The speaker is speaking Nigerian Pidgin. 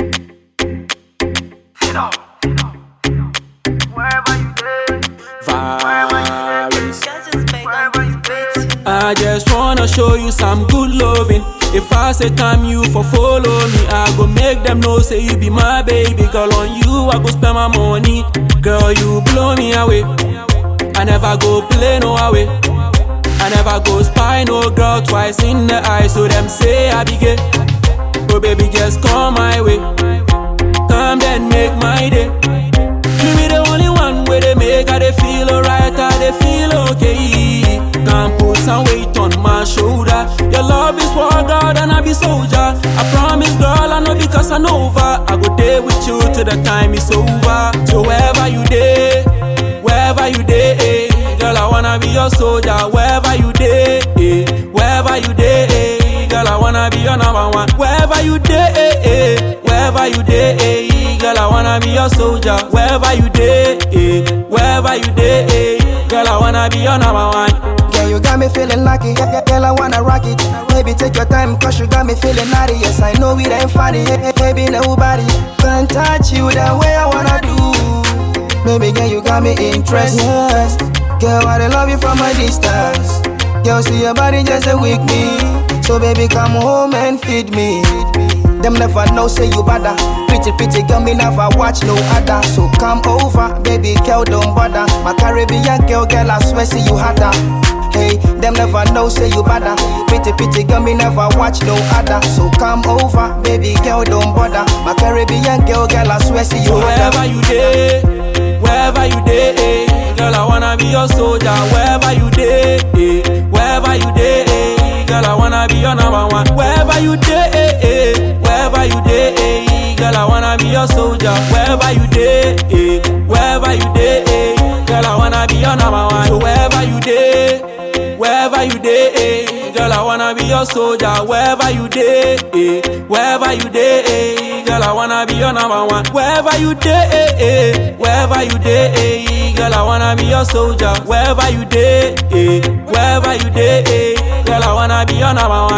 Virus. I just wanna show you some good loving. If I say time you for follow me, I go make them know say you be my baby girl. On you I go spend my money, girl you blow me away. I never go play no away. I never go spy no girl twice in the eye, so them say I be gay. Oh baby just come my way, come then make my day. You be the only one where they make I they feel alright, I they feel okay. Can't put some weight on my shoulder. Your love is for God and I be soldier. I promise, girl, I know because I know over. I go there with you till the time is over. So wherever you day, wherever you day, eh, girl, I wanna be your soldier. Wherever you day, eh, wherever you day, eh, girl, I wanna be your number one. Wherever you day, eh, eh, wherever you day, eh, girl, I wanna be your soldier. Wherever you day, eh, wherever you day, eh, girl, I wanna be your number one. Yeah, you got me feeling lucky. Yeah, yeah, girl, I wanna rock it. Baby, take your time, cause you got me feeling naughty. Yes, I know it ain't funny. Yeah, yeah, baby, nobody can touch you the way I wanna do. Baby, girl, you got me interested. Yes. Girl, I love you from a distance. Girl, see your body just a weak me. So, baby, come home and feed me. Them never know, say you bother. Pretty, pretty girl, me never watch no other. So come over, baby girl, don't bother. My Caribbean girl, girl, I swear, see you hotter. Hey, them never know, say you bother. Pretty, pretty girl, me never watch no other. So come over, baby girl, don't bother. My Caribbean girl, girl, I swear, see you So hotter. wherever you day, wherever you day, eh, girl, I wanna be your soldier. Wherever you day, eh, wherever you day, eh, girl, I wanna be your number one. Wherever you day, eh, eh, wherever you day, eh, girl, I wanna be your soldier. Wherever you day, eh, wherever you day, eh, girl, I wanna be your number one. So wherever you day, wherever you day, eh, girl, I wanna be your soldier. Wherever you day, eh, wherever you day, eh, girl, I wanna be your number one. Wherever you day, eh, eh, wherever you day, eh, girl, I wanna be your soldier. Wherever you day, eh, wherever you day, eh, girl, I wanna be your number one.